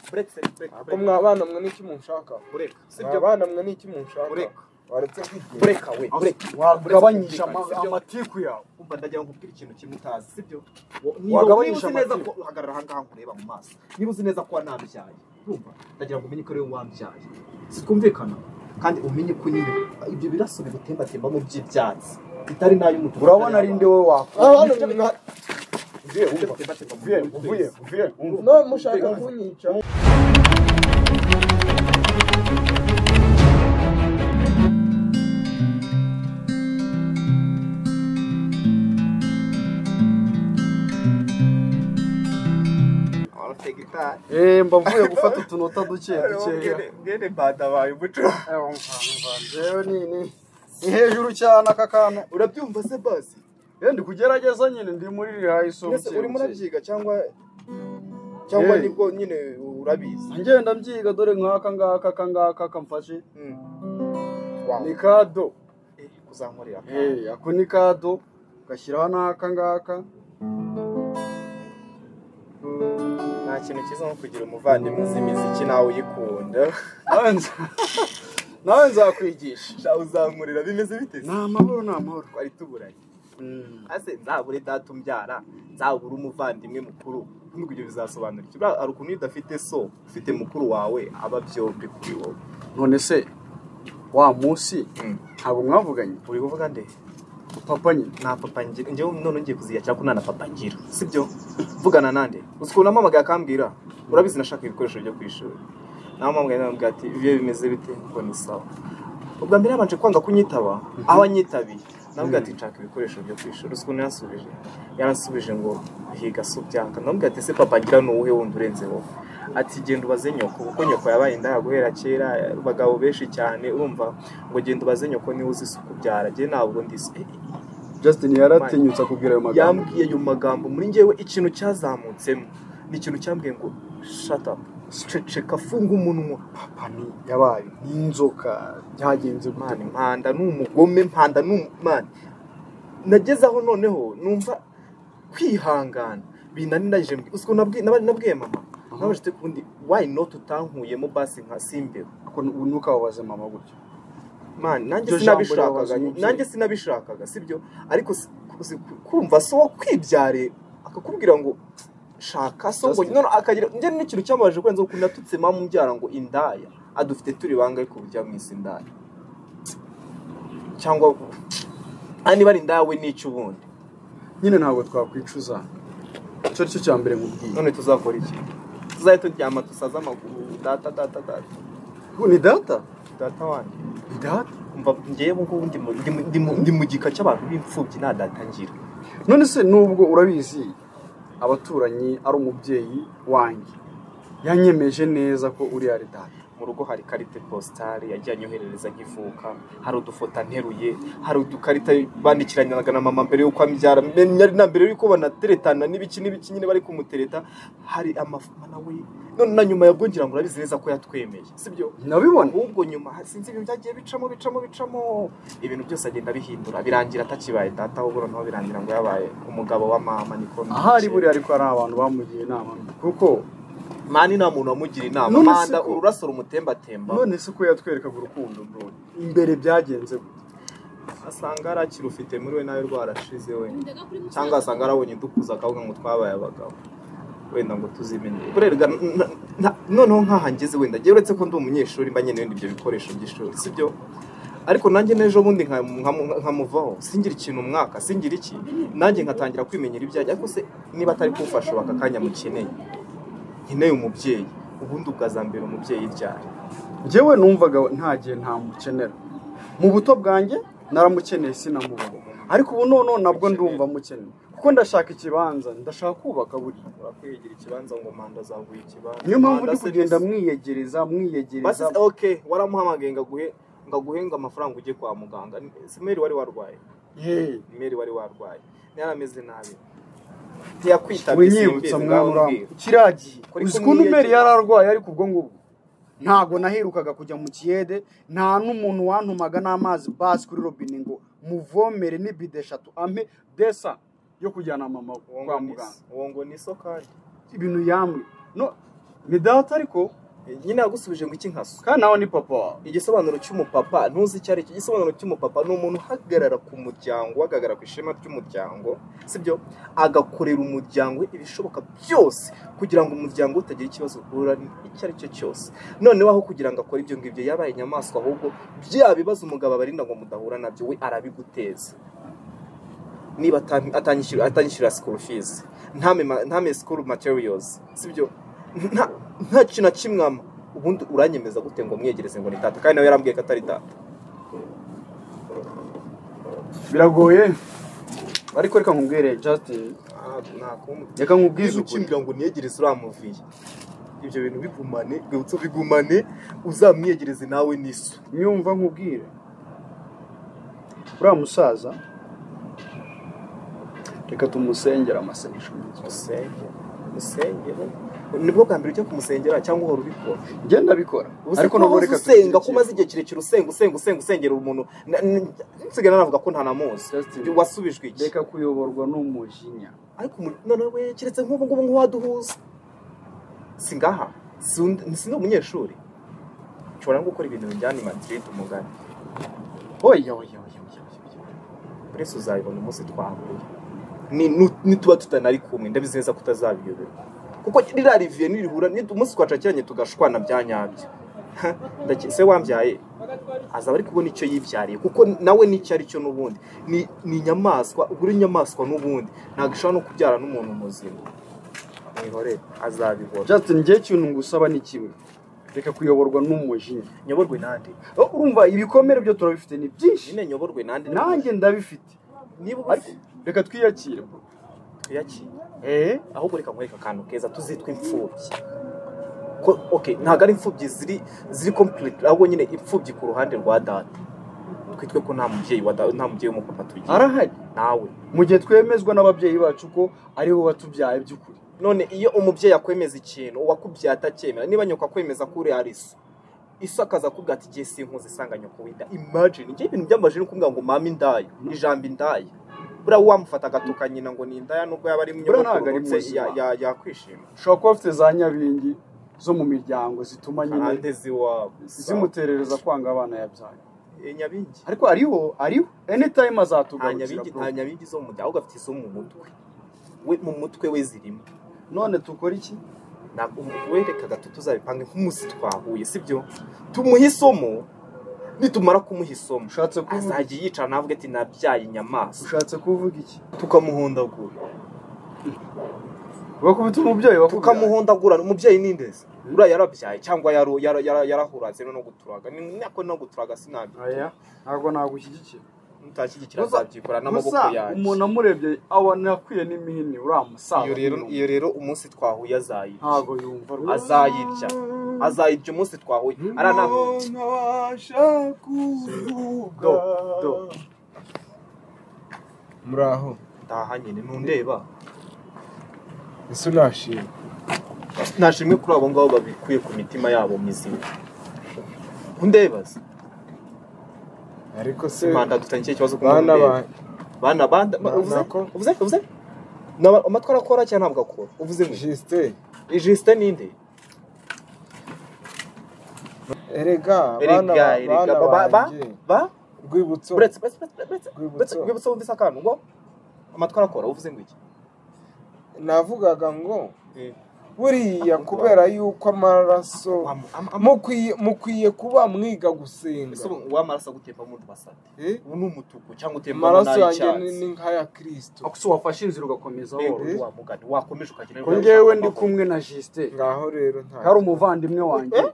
buretse ko mwabana mwe n'iki munshaka bureka sibyo mwabana mwe n'iki munshaka Ureka. waretse kwigenga bureka we bureka wagabanyije Uretse ama- kureka, sibyo? amatiku yawe umva ndagira ngo nkubwire ikintu kimwe utazi sibyo Wagabanyije niba uzi neza ko amatiku. uhagarara aha ngaha nkureba mu maso niba uzi neza ko wanambyaye urumva ndagira ngo umenye ko ari wowe wambyaye sikumvikana kandi umenye ko nyine ibyo biraso bigutembatimbamo by'ibyatsi bitari n'ay'umutuku urabona ari nde wowe abantu wakora mwa uvuye Ibyo wumva bitembatemba mu uvuye mubiri uvuye twese. uvuye wumva no mushaka kunyica Ufite gitari Eh, mba mvuye gufata utunota duke dukeya Bwene- bwene badabaye umuco Eh, umva, umva, rero ni ni ni hejuru cyane aka kantu urabyumva se basi Eh, ndi kugerageza nyine ndi muri rihayi so mbese buke, urimo buke. urabyiga cyangwa cyangwa Eh. nibwo nyine urabizi ngenda mbyiga dore nk'aka ngaka aka ngaka kamfashe Wow. ni kado Eh, kuzankorera Eh, ako ni kado ugashyiraho n'aka ngaka nta kintu cyiza nko kugira umuvandimwe uzi imiziki nawe uyikunda Nawe nza- nawe nzakwigisha sha uzankorera bimeze bite ni amahoro ni amahoro twari tuburanye Mm. ase nzabure data umbyara nzabure umuvandimwe mukuru nubwo ibyo bizasobanura iki Buriya hari ukuntu iyo udafite so ufite mukuru wawe aba byombi kuri wowe none se wa munsi Mm. ntabwo mwavuganye uri kuvuga nde papa nyine nta papa ngira njyewe none ngiye kuziya cyangwa ko nta na papa ngira sibyo vugana nande uzi ukuntu namuhamagaye akambwira urabizi nashaka ibikoresho byo ku ishuri namuhamagaye namubwira ati ibyo bimeze bite ngo ni sawa ubwa mbere yabanje kwanga kunyitaba aho anyitabiye namubwira ati nshaka ibikoresho byo ku ishuri uzi ukuntu yansubije yaransubije ngo higa si ubyanga namubwira ati ese papa ngira ni uwuhe wundi urenze wowe ati genda ubaze nyoko kuko nyoko yabaye indaya guhera kera abagabo benshi cyane urumva ngo genda ubaze nyoko niwe uzi isuku byara njye ntabwo ndi isi- justin yaratinyutse akubwira ayo magambo yambwiye ayo magambo muri njyewe ikintu cyazamutsemo ni ikintu cyambwiye ngo shut up ceceka funga umunwa papa ni yabaye ni inzoka byagenze gute mani mpanda ni umugome mpanda ni umu- mani nageze aho noneho numva kwihangana binaniranyije mbwi- uzi ukuntu nabwi- naba- nabwiye mama Aha. nabajite kundi why not utankuyemo basi nka simbero Ako nu- ntukababaze mama gutyo mani nanjye Iryo jambo sinabishakaga rirababaza umubyeyi. nanjye sinabishakaga sibyo ariko si- si- kumva so kwibyare akakubwira ngo shaka so ngo Justin. none akagira njye n'ikintu cyamabaje kurenza ukuntu natutse mama umbyara ngo indaya adufite turi banga ariko burya mwisi indaya cyangwa aha niba ari indaya we n'icyo ubundi nyine ntabwo twakwicuza icyo ari cyo cya mbere nkubwiye none tuzakora iki tuzaye turyama dusaze amaguru data data data ni data data wanjye ni data umva ngewe ngubu ndi mu- ndi mu- ndi mu- ndi mu gika cy'abantu b'imfubyi nta data ngira none se nubwo urabizi abaturanyi ari umubyeyi wanjye yanyemeje neza ko uriya ari data mu rugo hari karite positari yagiye anyoherereza nkivuka hari udufoto anteruye hari udukarita bandikiranaga na mama mbere y'uko ambyara nari na mbere y'uko banateretana n'ibiki n'ibiki nyine bari kumutereta hari amafama nawe none na nyuma yabwo ngira ngo urabizi neza ko yatwemeye sibyo nabibona ahubwo nyuma sinzi ibintu byagiye bicamo bicamo bicamo ibintu byose agenda abihindura birangira atakibaye data ahubwo noneho birangira ngo yabaye umugabo wa mama niko ahari buriya ariko hari abantu bamugiye inama mbi kuko mani nta muntu wamugira inama None se manda ko- ururaso rumutembatemba none se ko yatwerekaga urukundo mbonye imbere byagenze gute asanga arakiri ufite muri we nawe rwarashize we cyangwa cyangwa se asanga arabonye dukuza akavuga ngo twabaye abagabo wenda ngo tuzimenye burerwa noneho nk'aha ngeze wenda njyewe uretse ko ndi umunyeshuri mba nkeneye ibyo bikoresho by'ishuri sibyo ariko nanjye n'ejo bundi nka- nka- nkamuvaho singira ikintu umwaka singira iki nanjye nkatangira kwimenyera ibyanjye ariko se niba atari kumfasha ubu aka kanya mukeneye nkeneye umubyeyi ubundi ubwazambera umubyeyi ryari njyewe numvaga nta gihe ntamukenera mu buto bwanjye naramukeneye sinamubona ariko ubu none nabwo ndumva mukeneye kuko ndashaka ikibanza ndashaka kubaka buri urakwigira ikibanza ngo manda zaguye ikibanza niyo mpamvu ndi Manda se kugenda ni- mwiyegereza basi mwiyegereza ok waramuhamagaye ngo aguhe ngo aguhenga amafaranga ujye kwa muganga si meri wari warwaye Yeee. meri wari warwaye yari ameze nabi ntiyakwitabye winyibutsa mwana urambuye kiriya gihe Kuri uzi kumwe ukuntu umeri yegera. yari arwaye ariko ubwo ngubwo ntabwo naherukaga kujya mu kiyede nta n'umuntu wantumaga n'amazi basi kuri robine ngo muvomere n'ibide eshatu ampe desa yo kujyana mama kwa muganga uwo ngo ni so kandi ibintu yamwe no ni data ariko nyine yagusubije ngo iki nkaso kandi nawe ni papa igisobanuro cy'umupapa ntuzi icyo ari cyo igisobanuro cy'umupapa ni umuntu uhagarara ku muryango uhagarara ku ishema ry'umuryango sibyo agakorera umuryango we ibishoboka byose kugira ngo umuryango we utagira ikibazo uhura icyo ari cyo cyose noneho aho kugira ngo akore ibyo ngibyo yabaye inyamaswa ahubwo bya bibazo umugabo abarinda ngo mudahura nabyo we arabiguteza niba atan- atanyishyura atanyishyura school fees ntame ma- ntame school materials sibyo nta nta kintu na kimwe ama ubundi uranyemeza gute ngo mwegereze ngo ni tata kandi nawe yarambwiye ko atari tata biragoye ariko reka nkubwire justin reka nkubwize bwiza ukuri ukimbwira ngo niyegereze uramuviye ibyo bintu bigumane rwibutso bigumane uzamwiyegereze nawe n'iso nyumva nkubwire uriya musaza reka tumusengere amasengesho musenge musengere nibwo bwa mbere ujya kumusengera cyangwa uhora ubikora ngenda abikora ariko nubwo reka usenga ko umaze igihe kirekire usenga usenga usenga usengera umuntu na- n- nsigaye navuga ko ntanamuzi Justin. wasubijwe iki reka kuyoborwa n'umujinya ariko umu- noneho we keretse nk'ubu ngubu nk'uwaduhuza singaha Sindi- sindi umunyeshuri nshobora no gukora ibintu bijyana i madrid umugani oya oya oya oya oya. burese uzabibona umunsi twahuye Ni- nu- nituba tutanari kumwe ndabizi neza ko utazabiyoberwa kuko ririya riviye nirihura ni- umunsi twacakiranye tugashwana bya nyabyo Ha, ndake- se wambyaye azaba ari kubona icyo yibyariye kuko nawe n'icyo ari cyo n'ubundi ni ni inyamaswa ubwo uri inyamaswa n'ubundi ntabwo ishobora no kubyara n'umuntu muzima mwihorere azabibona justin njye ikintu ngusaba ni kimwe reka kuyoborwa n'umujinya nyoborwe nande Oh, urumva ibikomere byo turabifite ni byinshi nyine nyoborwe nande nanjye ndabifite niba ariko ubufite reka twiyakire bro. tuyakire eh ahubwo reka nkwereke akantu keza tuzitwa imfubyi ko okay ntabwo ari imfubyi ziri ziri complete ahubwo nyine imfubyi ku ruhande rwa data twitwe ko nta mubyeyi wa da- nta mubyeyi w'umupapa tugira arahari nawe mu gihe twemezwa n'ababyeyi bacu ko aribo batubyaye by'ukuri none iyo umubyeyi akwemeza ikintu uwakubyaye atacyemera niba nyoko akwemeza ko uriya ari so iso akaza akubwira ati igihe sinkuze isanga nyoko w'inda imagine njye ibintu byambaje ni ukuvuga ngo mama indaya ijambo indaya buriya wamufata agatuka nyina ngo ni indaya nubwo yaba ari Buriya ntabwo munyogokuru ari ndetse muzima. ya- ya- yakwishima ushobora kuba bafite za nyabingi zo mu miryango zituma nyine karande ziwabo zimuterereza kwanga abana yabyaye Eh, nyabingi ariko ariho ariho anytime nta azatugarukira nyabingi bro. nta nyabingi zo mu mutwe ahubwo afite izo mu mutwe we mu mutwe we zirimo none tukora iki Na- um- werekaga tuzabipange nk'umunsi twahuye sibyo tumuha isomo nitumara kumuha isomo ushatse kuvuga azajya yicara navuga ati nabyaye inyamaswa ushatse kuvuga iki tukamuhondagura bakubita umubyeyi bakubyaye tukamuhondagura umubyeyi ni ndezi uriya yarabyaye cyangwa yaro- yara- yara- yarahuraze no guturaga ni nako no guturaga sinabyo aya ntabwo nagushyigikira mutashyigikira Gusa- azabyikora n'amaboko gusa yanjye umuntu amurebye abona akwiye n'imihini uriya musaza iyo rero nyine iyo rero umunsi twahuye azayica ntabwo yumva rwose azayirya azayirya umunsi twahuye ariya ntabwo ntabasha kuvuga do. muraho ndaha nyine ntundeba ese unashima ntashimwe kuri abo ngabo babikuye ku mitima yabo mizima ntundebaze ariko se impanda dutanye ikihe kibazo kuko bana ntundeba banjye bana banda ba- Bana uvuze ko- uvuze uvuze Naba- amatwi arakora cyangwa ntabwo akora uvuze ngo jisite ijisite ninde erega bana Erega, ba- erega, bana ba- ba- ba- banjye ba rwibutso buretse buretse buretse buretse buretse Rwibutso. rwibutso wumvise akantu ngo amatwi arakora uvuze ngo iki navugaga ngo Eh. buriya kubera yuko amaraso Wa- ama- ama- mukwiye mukwiye kuba mwiga gusenga ese ubu uw'amaraso agutemba mu wasate Eh? ubu ni umutuku cyangwa utembamo amaraso yanjye ni- n'ay'icyatsi ni nk'aya kirisito Ako se wafashe inzira ugakomeza Rero, woroye Eh. wa mugani wakomeje ukagira ko ngewe ndi kumwe na jisite ngaho rero nta hari umuvandimwe wanjye Eh?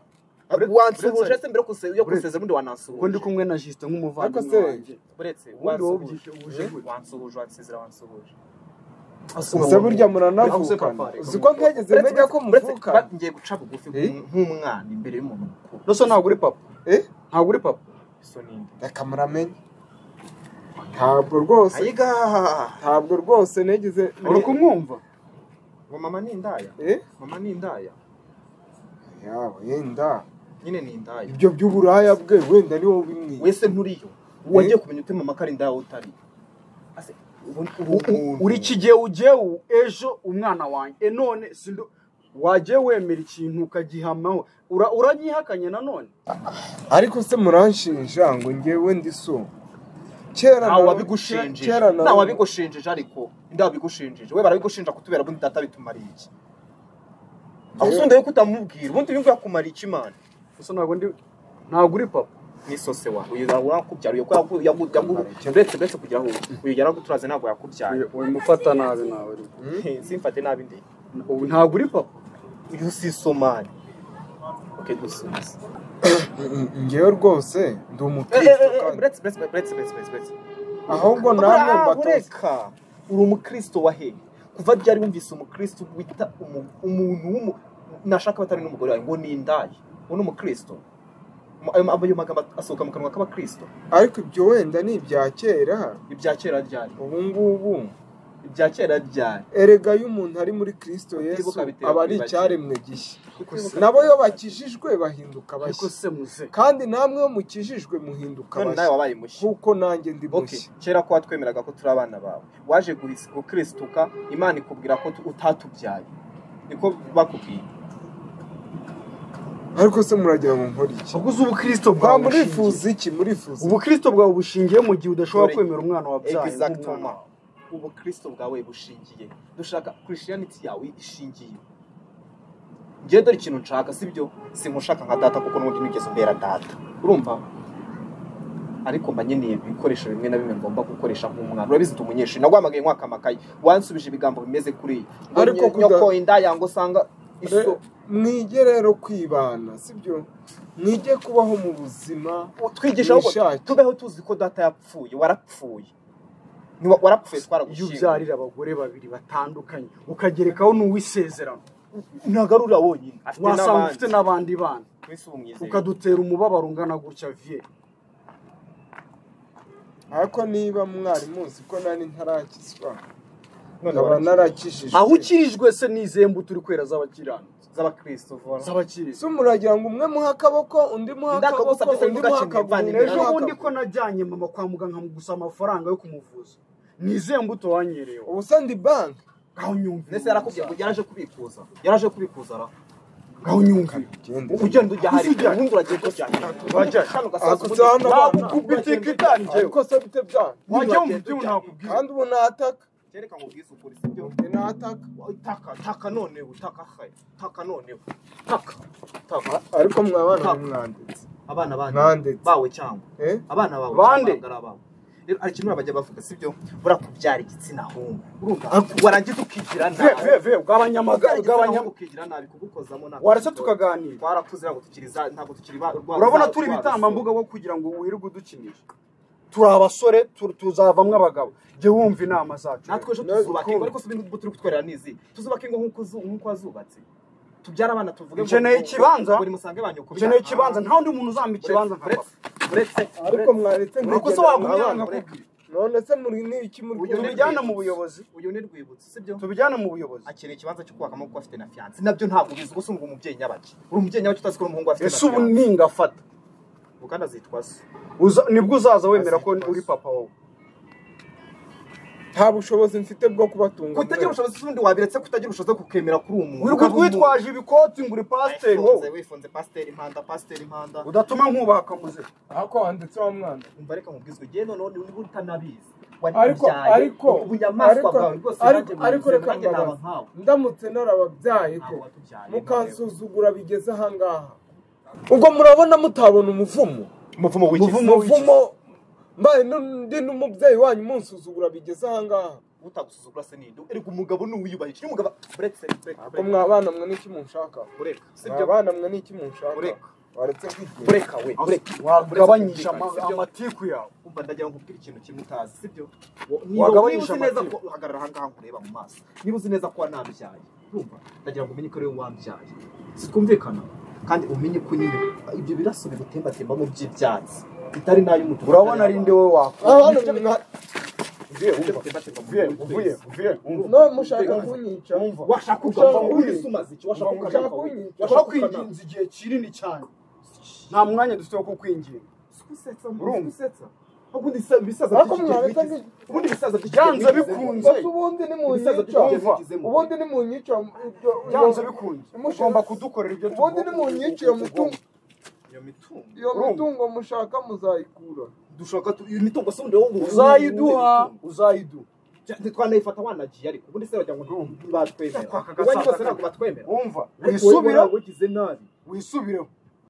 wansuhuje se mbere yo kuse- yo Buretse. kusezera ubundi wanansuhuje ko ndi kumwe na jisite nk'umuvandimwe Ariko se- wanjye buretse Ubundi wowe wansuhuje ubyishyuje gute? wansuhuje wansezera wansuhuje gusa burya muranavukana Ariko se- uzi ko ntigeze Buretse, menya ko buretse, muvukana ba- ngiye guca bugufi Eh? nk'umwana imbere y'umuntu mukuru rero so ntabwo uri papa Eh? ntabwo uri papa iso ninde reka muramenya ntabwo rwose ayiga ntabwo rwose nigeze uri kumwumva ngo mama ni indaya Eh? mama ni indaya yawe yenda nyine ni indaya ibyo by'uburaya bwe wenda ni wowe bimwiye wese nturiyo wagiye kumenya ute mama ko ari indaya wowe utari Ase, ubu- ubu- uri kigewe ugewe ejo umwana wanjye e none si ndo- wagiye wemera ikintu ukagihamaho Ura- uragihakanye nanone ariko se muranshinja ngo ngewe ndi so kera ntawe nara- wabigushinjije kera nara- ntawe wabigushinjije ariko nda wabigushinjije we barabigushinja kutubera ubundi data bitumariye iki aho usunda yuko utamubwira ubundi yumva yakumara iki imana gusa ntabwo ndi ntabwo uri papa n'isose wawe uyu ntabwo yakubyara uyu ko yaku- yaku- yaku- uretse uretse kugira ngo uyu yaraguturaze ntabwo yakubyaye Uyu- uyu mufata nabi nawe uri papa. simfate nabi ndeye ubu ntabwo uri papa uyu si somali oke gusubiza ngewe rwose ndi umukristo kandi buretse buretse buretse buretse buretse ahubwo namwe namwe mbatoze ureka uri umukristo wa he kuva ryari wumvise umukristo wita umu- umuntu w'umu- nashaka batari n'umugore wawe ngo ni indaya uwo ni umukristo Mu- ayo ma- ayo magambo asohoka mu kanwa k'abakristo ariko ibyo wenda ni ibya kera ibya kera ryari ubu ngubu ibya kera ryari erega iyo umuntu ari muri kristo yesu Kutibuka bitera aba ari kwibagirwa. icyaremwe gishya Kutibuka nabo iyo bakijijwe bahinduka ariko bashya se muze kandi namwe iyo mukijijwe muhinduka none nawe bashya wabaye mushya kuko nanjye ndi Okay, mushya kera ko watwemeraga ko turi abana bawe waje guhis- gukristuka imana ikubwira ko tu- utatubyaye niko bakubwiye ariko se muragira ngo nkore iki ubwo uzi ubukristo mba bwawe murifuza bushingiye- iki murifuza ubukristo bwawe bushingiye mu gihe udashobora Dore- kwemera umwana wabyaye exactement nk'umwana. ubukristo bwawe bushingiye dushaka christianity yawe ishingiye ngewe dore ikintu nshaka sibyo sinkushaka nka data kuko n'ubundi nigeze umbera data urumva ariko mba nkeneye ibikoresho bimwe na bimwe ngomba gukoresha nk'umwana urabizi ndi umunyeshuri nagwamagaye mwaka amakayi wansubije ibigambo bimeze kuri iyi ngo Ariko nye- kuda- nyoko indaya ngo usanga iso Re- mwige rero kwibana sibyo mwige kubaho mu buzima twigisha ahubwo Wishake. tubeho tuzi ko data yapfuye warapfuye Niwa- warapfuye iyo twaragushimye ubyarira abagore babiri batandukanye ukagerekaho n'uwisezerano ntagarura wonyine afite wasanga n'abandi ufite n'abandi bana Mwese ubumwizeye. ukadutera umubabaro ungana gutya vie ariko niba mwari muzi ko nari ntarakizwa None nkaba warangiye. narakijijwe aho ukirijwe se n'izihe mbuto uri kwera z'abakiranutsi z'abakristo vuba z'abakiriza se muragira ngo umwe muhe akaboko undi muhe akaboko Ndakagusabye se undi ntugace muhe imvano akaguru imbere. undi ejo muhe bundi akaguru. ko najyanye mama kwa muganga gusa amafaranga yo kumuvuza n'izihe mbuto wanyereyeho ubu se ndi banki ngaho nyumvira ndetse yarakubwiye ngo yaraje kubikuza yaraje kubikuza ra ngaho nyumvira ugenda ujya hari Ujya. ubundi uragiye kujya Wajya. bagukubye itika itari njyewe. ariko se bite byanyu wajya wumva ibyo nakubwira kandi ubu nataka kereka ngo ubwize ukuri sibyo ubu nataka taka taka noneho taka hayi taka noneho taka taka ariko mwabana mwanditse abana bandi Mwanditse. bawe cyangwa eh abana bawe Bande. cyangwa abangara bawe rero hari ikintu bajya bavuga sibyo burakubyara igitsina hungu urumva warangiza ukigira nabi veve bw'abanyamagare ugabanya bw'abanyamagare ukigira nabi kugukozamo nabi waretse tukaganira twarakuze ntabwo tukiri za ntabwo tukiri ba rwa- urabona za- turi rwa ibitambambuga bwo kugira ngo wirirwe udukinisha turi abasore tu- tuzavamwo abagabo jya wumva inama zacu natwe ejo Na- tuzubaka ingo ariko si ibintu turi kutwerera n'izi tuzubaka ingo nk'uko zu- nk'uko wazubatse tubyara abana tuvuge ngo- Ukeneye ikibanza? buri musange ba nyoko ukeneye ikibanza nta wundi muntu uzampa ikibanza nka papa uretse uretse ariko mwaretse nuko se nkagenda wagumya nkabana. nkakubwira none se muri ni iki muri Uyu ni- tubijyana mu buyobozi uyu ni rwibutso sibyo tubijyana mu buyobozi akeneye ikibanza cyo kubakamo kuko afite na fiyanse nabyo ntabwo ubizi gusa ngo umubyeyi nyabaki uri umubyeyi nyabaki utazi ko uri umuhungu we afite ese ubu ningafata ugana zitwa so Uza- nibwo uzaza wemera ko uri papa wowe nta bushobozi mfite bwo kubatunga kutagira mwese. ubushobozi ubundi wabiretse kutagira ubushobozi bwo kukemera kuri uwo muntu wirirwa twitwaje ibikoti ngo uri pasiteri wowe wifunze wifunze pasiteri impanda pasiteri impanda udatuma nkubaha akamuze ariko wanditse wa mwana umva reka mubwizwe igihe noneho niba utanabizi wari ariko ubyaye, ariko ubunyamaswa ariko- bwawe bwose ariko nanjye ariko burize, reka nanjye naba mbabaze. nkawe ndamutse narababyaye ko Ntabwo watubyaye, mukansuzugura bigeze ahangaha ubwo murabona mutabona umuvumo umuvumo w'ikizi umuvumo mbaye nu- ndi n'umubyeyi wanyu munsuzugura bigeze ahangaha utagusuzugura se ninde erega umugabo ni uwiyubahisha iyo umugabo buretse ko mwabana mwe n'iki munshaka bureka sibyo mwabana mwe n'iki munshaka Ureka. waretse kwigira bureka we bureka wagabanyije ama- Sibyo. amatiku yawe umva ndagira ngo ukubwire ikintu kimwe utazi sibyo Wagabanyije uzi neza ko amatiku. hagarara ahangaha nkureba mu maso niba uzi neza ko wanabyaye urumva ndagira ngo umenye ko ari wowe wabyaye twumvikana kandi umenye ko nyine ibyo biraso bibutembatembamo by'ibyatsi bitari n'ay'umutuku urabona ari nde wowe wakora abana mwa- no mushaka kunyica washaka Ushaka kugapfa kunyica. uri umaze iki washaka kugapfa Ushaka kunyica. washaka ushobora kugapfa kwinginza igihe kinini cyane nta mwanya dufite wo kukwinginga usetsa Urumva? usetsa ubundi bisa- ibisaza Ariko by'iki gihe mwana bigize- utazi- ubundi ibisaza by'iki gihe Byanze bigizemo. bikunze. gusa ubundi ni mu Ibisaza nyica by'iki gihe Umva. bigizemo. ubundi ni mu nyica byanze bikunze Umushinga- ugomba kudukorera ibyo ubundi ni mu nyica iyo mitungo Iyo mitungo iyo Urumva? mitungo mushaka muzayikura dushaka tu- iyo mitungo si undi ahubwo uzayiduha uzayiduha twanayifata wanagiye ariko ubundi se wagira ngo ntibatwemera Kwaka uwo ari agasaza wese ntabwo kawe. batwemera wumva ariko wowe wisubira wagize nabi wisubireho